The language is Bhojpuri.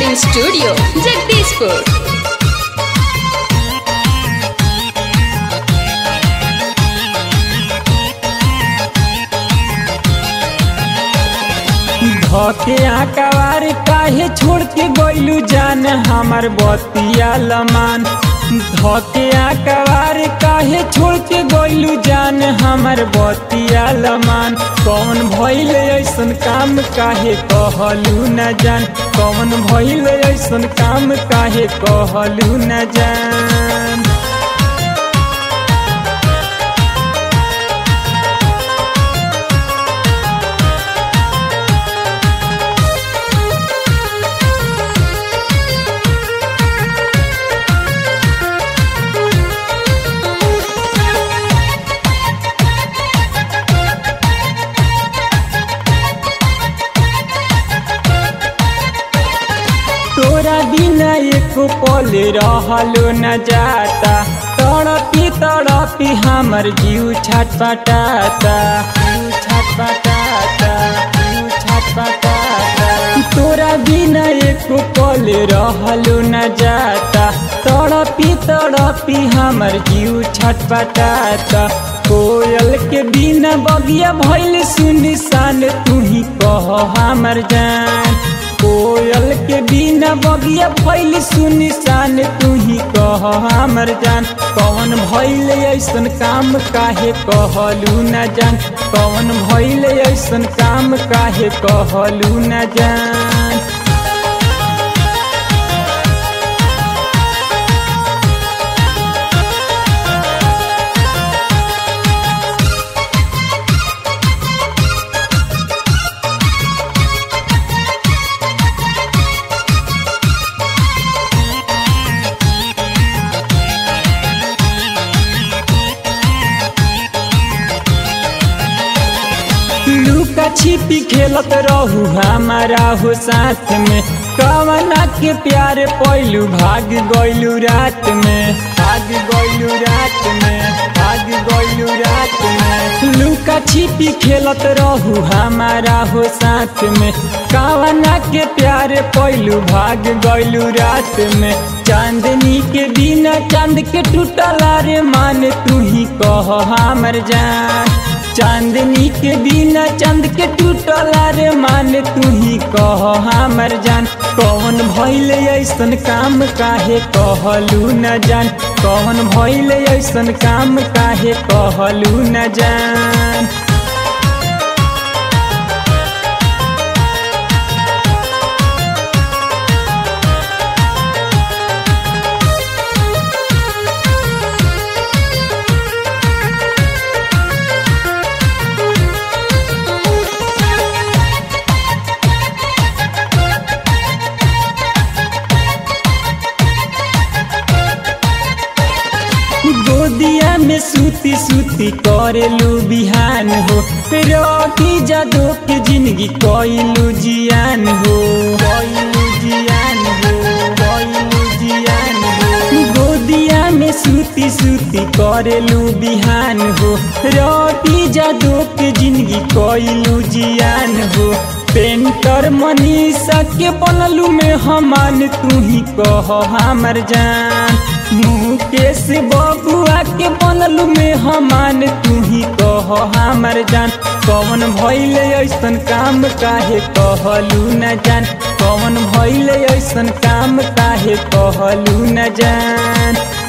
रिकॉर्डिंग स्टूडियो जगदीशपुर धके आकावार काहे छोड़ के गइलू जान हमर बतिया लमान धके आकावार काहे छोड़ के गइलू जान हमर बतिया लमान कौन भइल ऐसन काम काहे कहलू न जान कौन भइल ऐसन काम काहे कहलू न जान तोरा बिना एको पल रहलो न जाता तड़पी तड़पी हमर जीव छटपटाता जीव छटपटाता जीव छटपटाता तोरा बिना एको पल रहलो न जाता तड़पी तड़पी हमर जीव छटपटाता कोयल के बिना बगिया भइल सुनसान तू ही कह हमर जान कोयल के बिना बगिया भइल सुनिसान तू ही कह हमर जान कौन भइल ऐसन काम काहे कहलू न जान कौन भइल ऐसन काम काहे कहलू न जान लुका छिपी खेलत रहू हमारा हो साथ में कवना के प्यार पैलू भाग गइलू रात में भाग गइलू रात में भाग गइलू रात में लुका छिपी खेलत रहू हमारा हो साथ में कवना के प्यार पैलू भाग गइलू रात में चांदनी के बिना चांद के टूटला रे मान तू ही कह हमर जान चांदनी के बिना चंद के टूटला रे मान तू ही कह हमर जान कौन भइल ऐसन काम काहे कहलू न जान कौन भइल ऐसन काम काहे कहलू न जान गोदिया में सूती सूती करेलू बिहान हो रोटी जादू के जिंदगी कोइलू जियान हो कोइलू जियान हो कोइलू जियान हो गोदिया में सूती सूती करेलू बिहान हो रोटी जादू के जिंदगी कोइलू जियान हो पेंटर मनीषा के बनलू में हमान तू ही कह हमर जान मुकेश बबुआ के बनलू में हमान तू ही कह हमर जान कौन भइल ऐसन काम काहे कहलू न जान कौन भइल ऐसन काम काहे कहलू न जान